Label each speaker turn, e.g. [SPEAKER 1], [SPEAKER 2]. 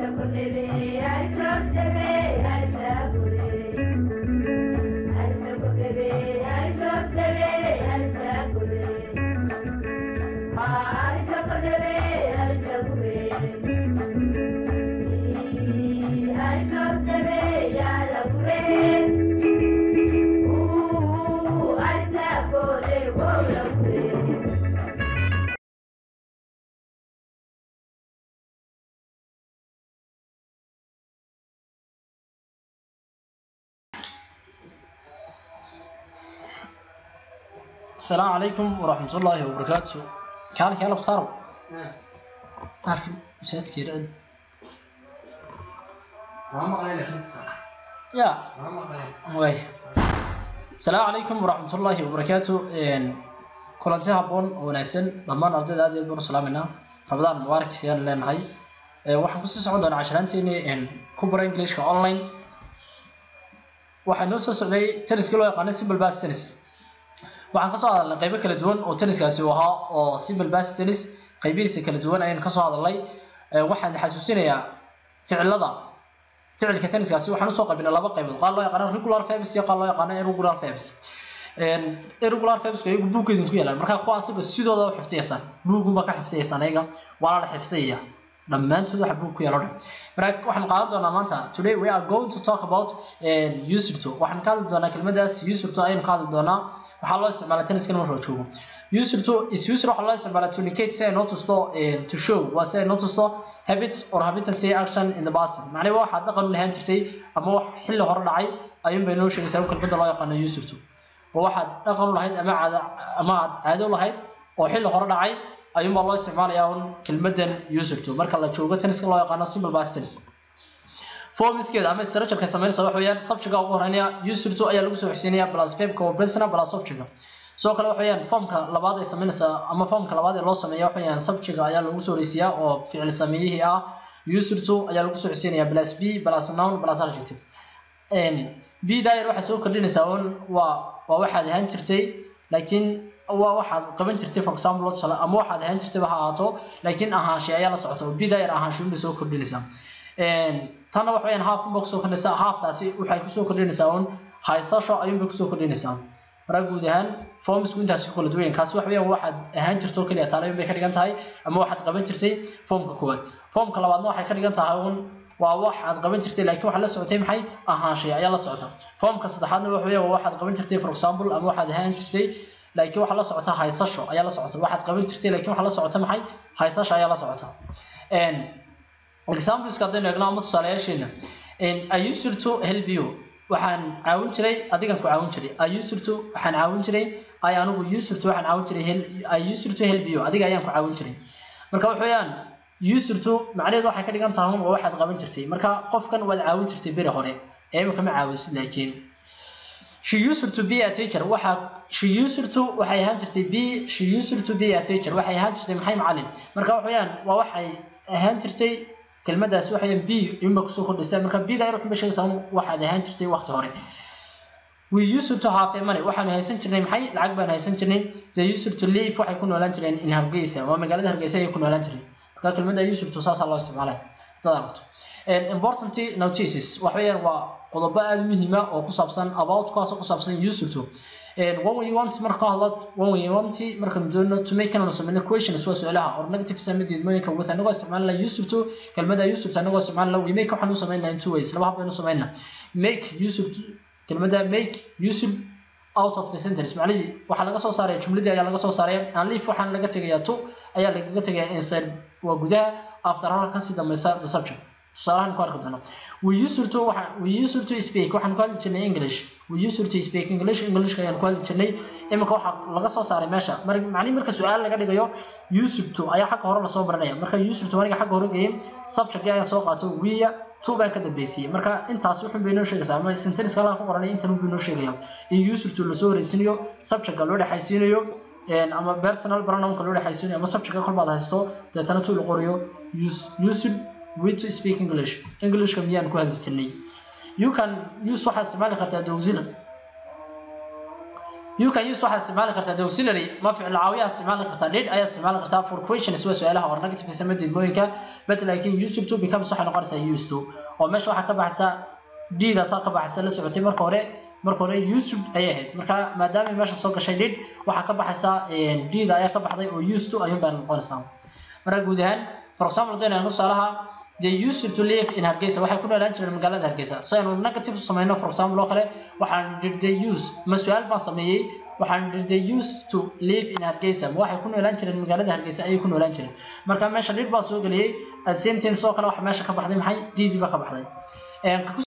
[SPEAKER 1] السلام عليكم ورحمة الله وبركاته كان كان اختاروا عارف مشات كيران
[SPEAKER 2] ما مقلي لك نص
[SPEAKER 1] يا
[SPEAKER 2] ما مقلي
[SPEAKER 1] واي السلام عليكم ورحمة الله وبركاته إن كلنتي هابون وناسن ضمان أرضي هذه البر سلامنا رمضان مبارك يا لنا هاي waxaan kusii socon doonaa casharaanteeni kubara englishka online waxaa noo soo socday tenniska loo yaqaano simple bass tennis waxaan kasoo hadalnay qaybo kala duwan oo tenniskaasi uu ahaa oo simple bass tennis qaybihiisa kala duwan ayaan kasoo hadalnay waxaan xasuusinayaa ficilada ficilka tenniskaasi waxaan usoo qaybinay laba qaybood qaar loo yaqaano regular verbs iyo qaar loo yaqaano irregular verbs irregular verbska iyagu buuggeedin ku yaalaan markaa kuwa asaga sidooda u xifdiyaysaan buugunba ka xifdiyaysaan ayaga waana la xifdiyaya dhammaantood waxa buug ku yaalo dhan marka waxaan qaadan doonaa maanta today we are going to talk about usurto waxaan ka hadli doonaa kelmadaas usurto ayaynu ka hadli doonaa waxaa loo isticmaalaa tenniskan marka la joogo usurto is user waxaa loo isticmaalaa to indicate si ay noo tusto to show waa si ay noo tusto habits or habitancy action in the past macnaheedu waxaad dhaqan u lahaan jirtay ama wax xilli hore dhacay ayuun bay noo sheegaysaa kelmadda loo yaqaano usurto oo waxaad dhaqan u lahayd ama caado ama aad caado u lahayd oo xilli hore dhacay ayuun baa loo isticmaalayaa un kelmadan usurto marka la joogo tenniska loo yaqaano simple bass tennis formiskeeda ama structureka samaynaysa waxa weeyaan subjectka ugu horeynaya usurto ayaa lagu soo xigsiinaya plus verbka oo present plus subjectka sidoo kale waxa weeyaan formka labaad ay samaynaysa ama formka labaad ee loo sameeya waxa weeyaan subjectka ayaa lagu soo horeysiyaa oo ficil sameeyihii ah usurto ayaa lagu soo xigsiinaya plus b plus noun plus adjective b daayar waxay soo kordhinaysaa un waa waa waxaad ahaan jirtay laakiin waa waxaad qaban jirtay for example tusale ama waxaad ahaan jirtay ha ahaato laakiin ahaanshe ayaa la socota oo bidayar ahaanshe unbay soo kordhinaysaa tanna waxa weyaan half unbay kusoo kordhinaysaa halftaasi waxay kusoo kordhinaysaa un haysasho ayuunbay kusoo kordhinaysaa maraa guud ahaan formsku intaasi ku kala duwan kaasi waxa weyaan waxaad ahaan jirto keliya taalayn bay ka dhigan tahay ama waxaad qaban jirtay formka koowaad formka labaadna waxay ka dhigan tahay un waa waxaad qaban jirtay laakiin waxaa la socotay maxay ahaanshay ayaa la socota formka saddexaadna waxa weeyaan waa waxaad qaban jirtay for example ama waxaad ahaan jirtay laakiin waxaa la socota haysasho ayaa la socota waxaad qaban jirtay laakiin waxaa la socota maxay haysasho ayaa la socota exampleska haddaynu eegno ama tusaalayaasheena i used to help you waxaan caawin jiray adigan ku caawin jiray i used to waxaan caawin jiray i anigu used to waxaan caawin jiray i used to help you adiga ayaan ku caawin jiray marka waxa weeyaan used to macnaheedu waxay ka dhigan tahay waa waxaad qaban jirtay marka qofkan waad caawin jirtay beri hore ee imika ma caawisid laakiin she used to be a teacher waxa she used to waxay ahaan jirtay be she used to be a teacher waxay ahaan jirtay maxay macallin marka waxa weeyaan waa waxay ahaan jirtay kelmadaas waxay be inba kusoo kordhisay marka be da wuxuu sheegaysaa waxaad ahaan jirtay waqti hore we used to have money waxaan haysan jirnay maxay lacag baan haysan jirnay they used to live waxay ku noolaan jireen in Hargeysa waa magaalada Hargeysa ay ku noolaan jireen marka kelmadda used to saas loo isticmaalay dad aragto important notices waxa weeyaan waa qodobo aad muhiim ah oo ku saabsan about kaas ku saabsan used to when we want marka hadlo when we want marka doono to make an sameyno questions waa su'aalaha or negative samidid mooyinka with anagoo isticmaalna used to kelmadda used to anagoo isticmaalna we make waxaan u sameynaa in two ways laba hab baynu sameynaa make used to kelmadda make used out of the sentence macnaheedu waxaa laga soo saaraya jumladii ayaa laga soo saaraya and leave waxaan laga tegayaa to ayaa lagaga tegayaa inside waa gudaha after halka kasii dambaysa the subject tusaalahan ku arki doono we used to waxa we used to speak waxaan ku hadli jirnay english we used to speak english english ayaan ku hadli jirnay imika waxa laga soo saaray meesha mar macni marka su'aal laga dhigayo used to ayaa xagga hore la soo baranaya marka used to aniga xagga hore geeyay subject ayaa soo qaato we two baan ka dambeysiyay marka intaas wuxuu bay noo sheegaysaa ama sentence kala ku qoranay intan uu noo sheegayo in used to la soo horeysiinayo subject loo dhaxaysiinayo ama personal pronoun loo dhaxaysiinayo ama subject ka kolbaad haysto deetana tuu la qoriyo used we to speak English. English ka miyaan ku hadli jirnay. You can use waxaad isticmaali kartaa the auxiliary. you can use waxaad isticmaali kartaa the auxiliary ma ficil caawiya aad isticmaali kartaa did ayaad isticmaali kartaa for questions waa su-aalaha or negative sama diidmooyinka but laakiin used to becomes waxay noqonaysaa used to oo meesha waxaa ka baxaysa didaasaa ka baxaysa la socotay marka hore marka hore used ayay ahayd marka maadaama meesha soo gashay did waxaa ka baxaysa dida ayaa ka baxday oo used to ayuun baa noqonaysaa marka guud ahaan for example hadaynu eegno tusaalaha they used to live in Hargeysa waxay ku noolaan jireen magaalada Hargeysa so aynu negative sameeyno for example oo kale waxaan did they use ma su'aal baan sameeyay waxaan did they used to live in Hargeysa ma waxay ku noolaan jireen magaalada Hargeysa ayay ku noolaan jireen marka meesha did baa soo galiyay at the same time soo kale waxa meesha ka baxday maxay did baa ka baxday